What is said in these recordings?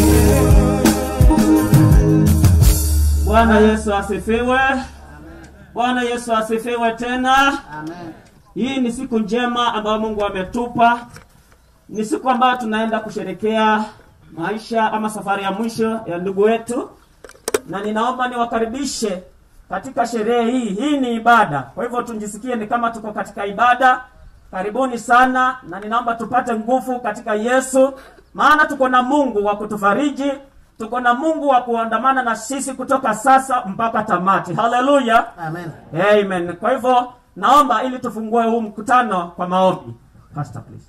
Bwana Yesu asifiwe. Bwana Yesu asifiwe tena. Amen. Hii ni siku njema ambayo Mungu ametupa. Ni siku ambayo tunaenda kusherekea maisha ama safari ya mwisho ya ndugu wetu, na ninaomba niwakaribishe katika sherehe hii. Hii ni ibada, kwa hivyo tujisikie ni kama tuko katika ibada. Karibuni sana, na ninaomba tupate nguvu katika Yesu, maana tuko na Mungu wa kutufariji, tuko na Mungu wa kuandamana na sisi kutoka sasa mpaka tamati. Haleluya! Amen. Amen. Kwa hivyo naomba ili tufungue huu mkutano kwa maombi. Pastor please.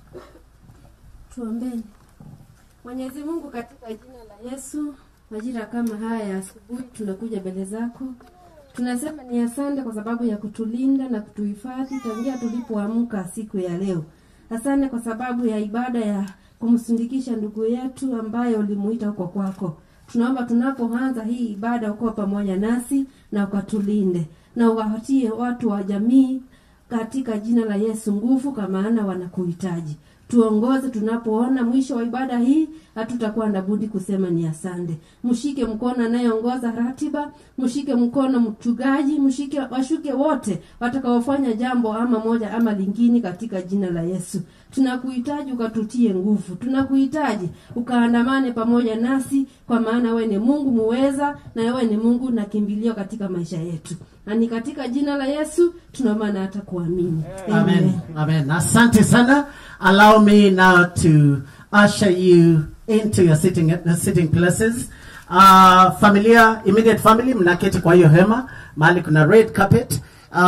Tuombeni. Mwenyezi Mungu, katika jina la Yesu, majira kama haya ya asubuhi tunakuja mbele zako, tunasema ni asante kwa sababu ya kutulinda na kutuhifadhi tangia tulipoamka siku ya leo. Asante kwa sababu ya ibada ya kumsindikisha ndugu yetu ambaye ulimuita huko kwako. Tunaomba tunapoanza hii ibada uko pamoja nasi na ukatulinde na uwapatie watu wa jamii katika jina la Yesu nguvu, kwa maana wanakuhitaji. Tuongoze tunapoona mwisho wa ibada hii, hatutakuwa na budi kusema ni asante. Mshike mkono anayeongoza ratiba, mshike mkono mchungaji, mshike washuke wote watakaofanya jambo ama moja ama lingine katika jina la Yesu. Tunakuhitaji ukatutie nguvu, tunakuhitaji ukaandamane pamoja nasi, kwa maana wewe ni Mungu muweza na wewe ni Mungu na kimbilio katika maisha yetu, na ni katika jina la Yesu tunaomba na hata kuamini. Amen. Amen. Asante sana. Allow me now to usher you into your sitting, uh, sitting places. Uh, familia, immediate family, mnaketi kwa hiyo hema, mahali kuna red carpet.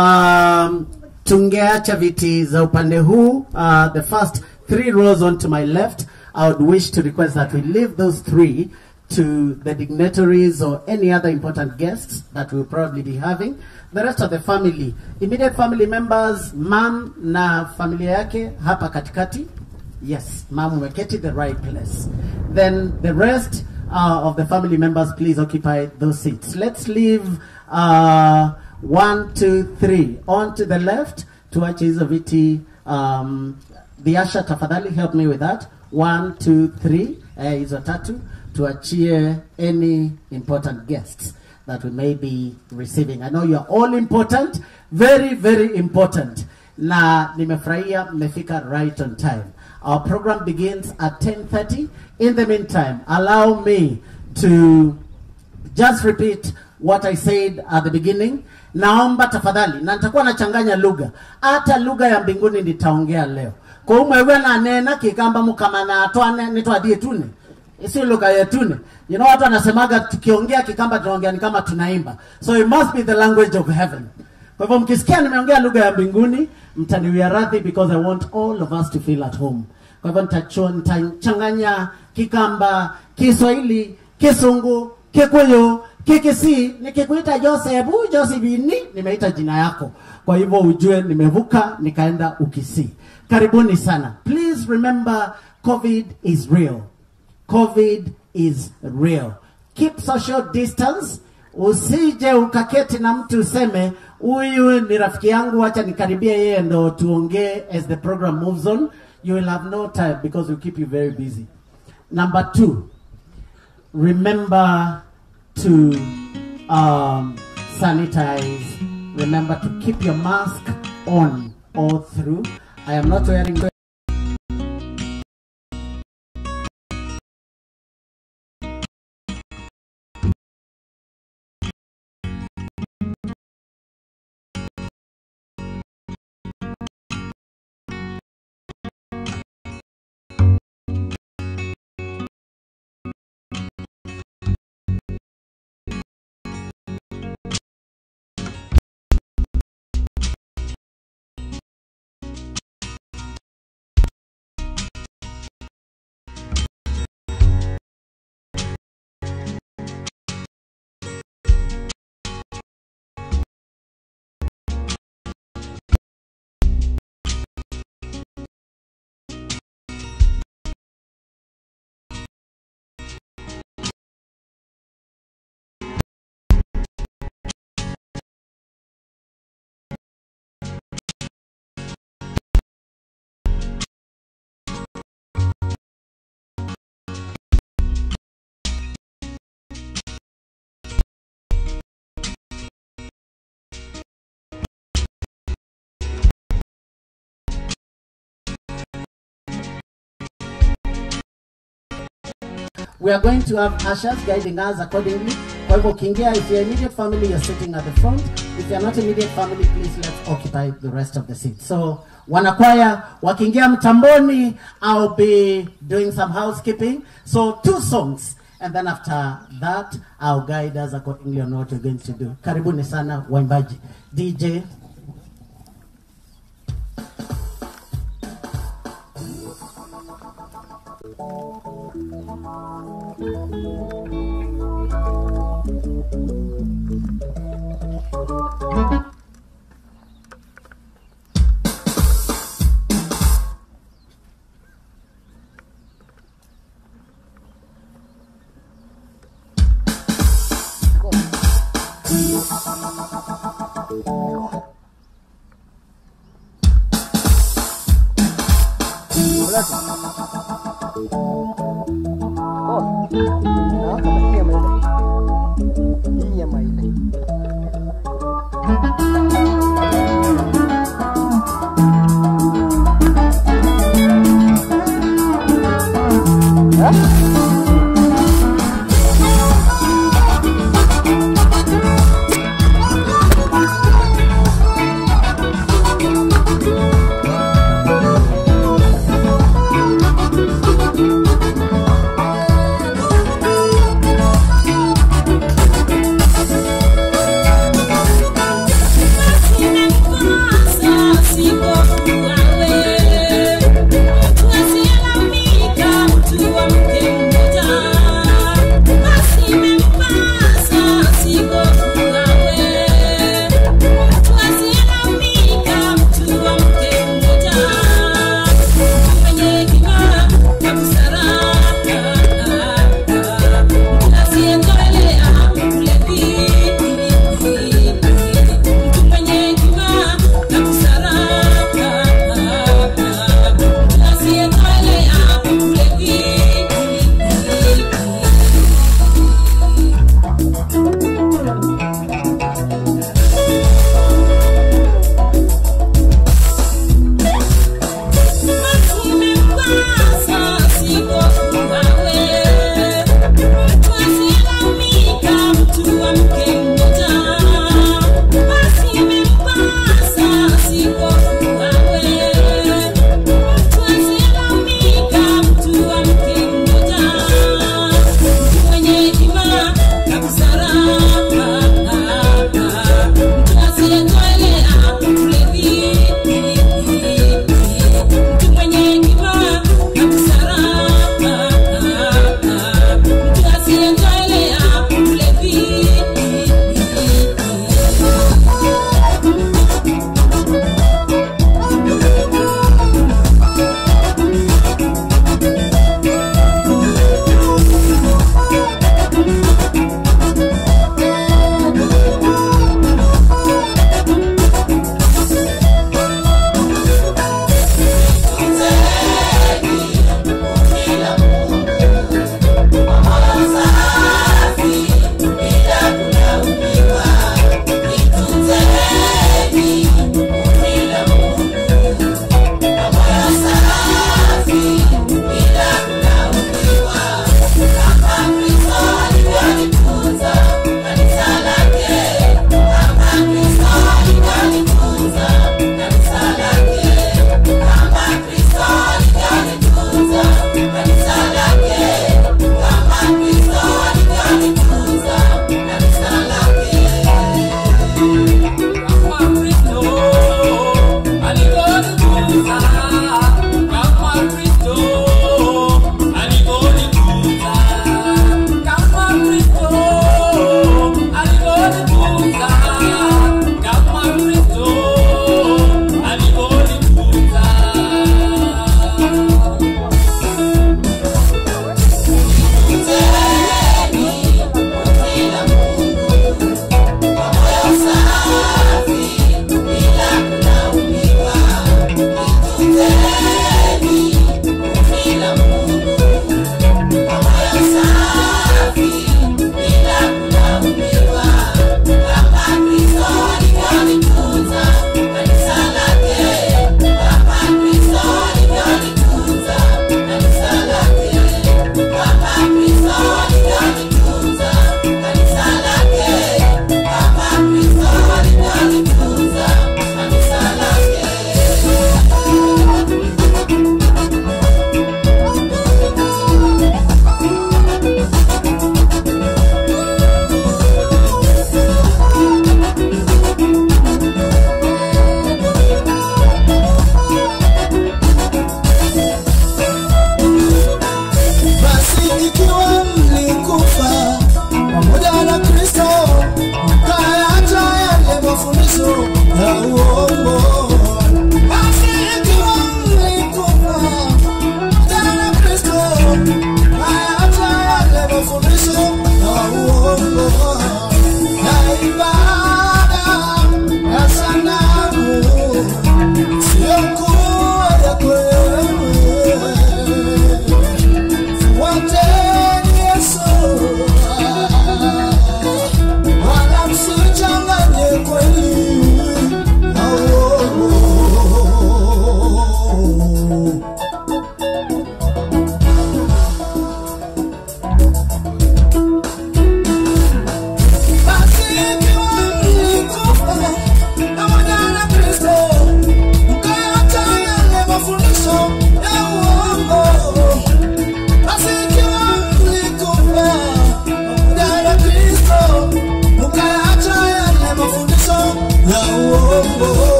Um, tungeacha viti za upande huu, uh, the first three rows onto my left. I would wish to request that we leave those three to the dignitaries or any other important guests that we'll probably be having. The rest of the family, immediate family members, mam na familia yake hapa katikati. Yes, mam umeketi the right place. Then the rest uh, of the family members, please occupy those seats. Let's leave uh, one, two, three on to the left. Tuache hizo viti. Um, the usher tafadhali help me with that. One, two, three. Eh, hizo tatu tuachie any important guests that we may be receiving. I know you are all important, very very important. Na nimefurahia mmefika right on time. Our program begins at 10:30. In the meantime, allow me to just repeat what I said at the beginning. Naomba tafadhali, na nitakuwa nachanganya lugha, hata lugha ya mbinguni nitaongea leo. Kwa umwewe na nena kikamba mukamana atwane nitwadie tune sio lugha yetune. You know watu wanasemaga tukiongea kikamba tunaongea ni kama tunaimba, so it must be the language of heaven. Kwa hivyo mkisikia nimeongea lugha ya mbinguni, mtaniwia radhi because I want all of us to feel at home. Kwa hivyo nitacho- nitachanganya Kikamba, Kiswahili, Kisungu, Kikuyu, Kikisi. Nikikuita Joseph, huyu Josephini, nimeita jina yako. Kwa hivyo ujue nimevuka nikaenda Ukisii. Karibuni sana. Please remember COVID is real. COVID is real. Keep social distance. Usije ukaketi na mtu useme huyu ni rafiki yangu, acha nikaribia yeye ndo tuongee as the program moves on. You will have no time because we keep you very busy. Number two, remember to um, sanitize. Remember to keep your mask on all through. I am not wearing. we are going to have ushers guiding us accordingly. Kwa hivyo ukiingia, if you're immediate family, you're sitting at the front. If you're not immediate family, please let's occupy the rest of the seats. So wanakwaya wakiingia mtamboni, I'll be doing some housekeeping. So two songs. And then after that, I'll guide us accordingly on what we're going to do. Karibuni sana waimbaji. DJ, Gracias.